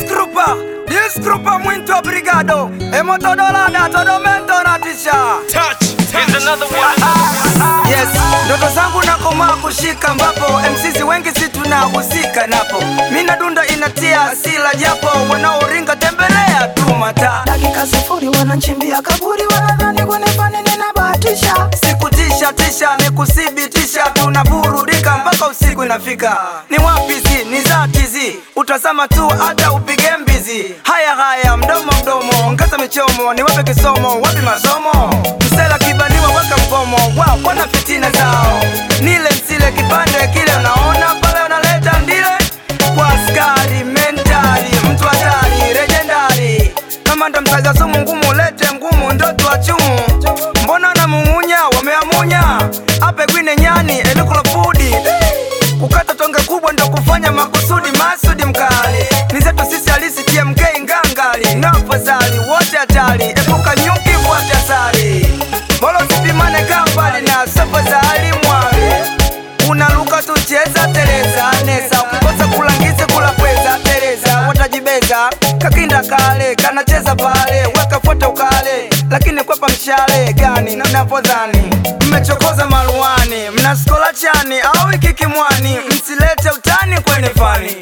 Disgrupa, disgrupa muito obrigado. Emotodolada, todo mento na tisha. Here's another one. Yes, ndoto zangu nakomaa kushika ambapo MCs wengi si tunahusika napo. Mina dunda inatia asila japo wanaoringa tembelea tu mata. dakika sifuri wananchimbia kaburi wanadhani kunifani ninabahatisha Sikutisha tisha ni kuthibitisha tunaburudika mpaka usiku inafika. Ni wapi zi ni zati zi utazama tu hata upige mbizi. Haya haya mdomo mdomo ongeza michomo ni wape kisomo wapi masomo msela kibaniwa weka mgomo wao wana fitina zao nile msile kipande kile unaona pale unaleta ndile kwa askari mentali mtu hatari legendari kama ndo mtaja sumu ngumu lete ngumu ndoto wa chumu mbona namung'unya wameamunya ape gwine nyani edukula fudi kukata tonge kubwa ndo kufanya makusudi masudi mkali ni zetu sisi halisi tmk ngangali na afadhali wote hatari epuka nyuki fuate asali bolo sipimane kambali na safadhali mwali unaluka tucheza tereza nesa ukikosa kulangize kula pweza tereza watajibeza kakinda kale kanacheza pale weka foto ukale lakini kwepa mshale gani napodhani mmechokoza maruani mnaskola chani au ikikimwani msilete utani kwenye fani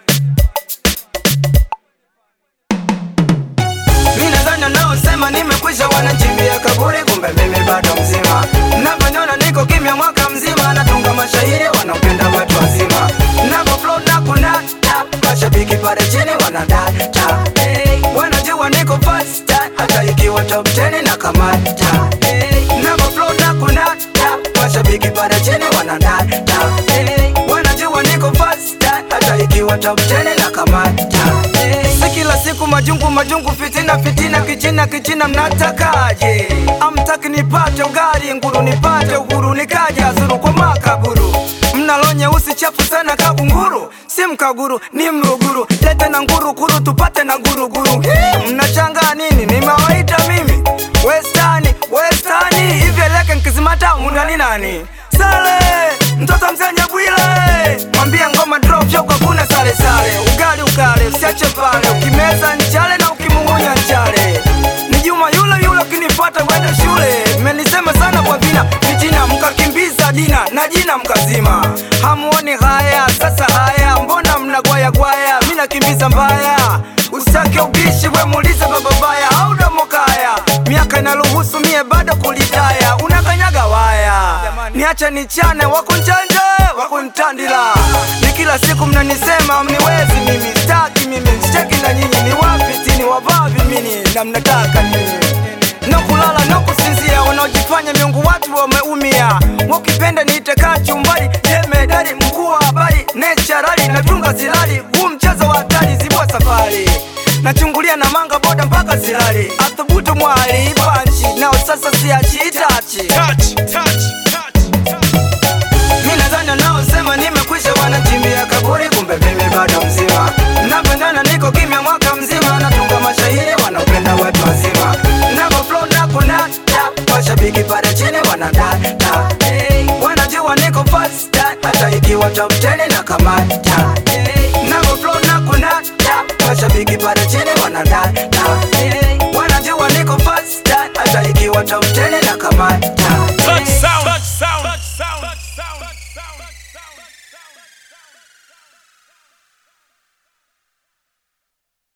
Mi nadhani wanaosema nimekwisha wanachimbia kaburi, kumbe mimi bado mzima. Navyoniona niko kimya mwaka mzima, natunga mashairi wanaopenda watu wazima. Navo flow na kunata, mashabiki pale chini wanadata. Hey, wanajua niko fast, hata ikiwa top 10 na kamata. Hey, navo flow na kunata, mashabiki pale chini wanadata. Hey, wanajua niko fast, hata ikiwa top 10 na kamata. Hey, si kila siku majungu majungu fitina fitina kichina kichina mnatakaje amtaki nipate ugari nguru nipate uhuru nikaja zuru kwa makaburu mnalo nyeusi chafu sana kabunguru si mkaguru ni mruguru lete na nguru kuru tupate na guruguru Hii, mnachanga nini nimewaita mimi westani westani ivyeleke nkizimata mundani nani sale mtoto msenya bwile mwambie ngoma drop show kwa kuna sale sale ugali ukale usiache pale ukimeza nchale na ukimung'unya nchale ni juma yule yule ukinipata kwenda shule mmenisema sana kwa vina vijina mkakimbiza jina na jina mkazima hamuoni haya sasa haya mbona mnagwaya gwaya mi nakimbiza mbaya usitake ubishi we muulize bababaya au domokaya miaka inaruhusu mie bado kulitaya unakanyaga waya niache nichane wakunchanje wakuntandila ni kila siku mnanisema mniwezi mimi staki mimi sicheki na nyinyi ni wapitini wavavi mini na mnataka nini no kulala no kusinzia wanaojifanya miungu watu wameumia wakipenda niitekaa chumbani jemedari mkuu wa habari necharali natunga zilali huu mchezo wa hatari zibua safari nachungulia na manga boda mpaka zilali athubutu mwali panchi nao sasa siachitachi Touch, touch, touch, touch. mi nadhani wanaosema nimekwisha wanachimbia kaburi, kumbe mimi bado mzima. Napendana niko kimya mwaka mzima, natunga mashairi wanaopenda watu wazima. Navo flow na kunata, washabiki pale chini wanadata. Hey, wanajua niko fast, hata ikiwa top 10 na kamata.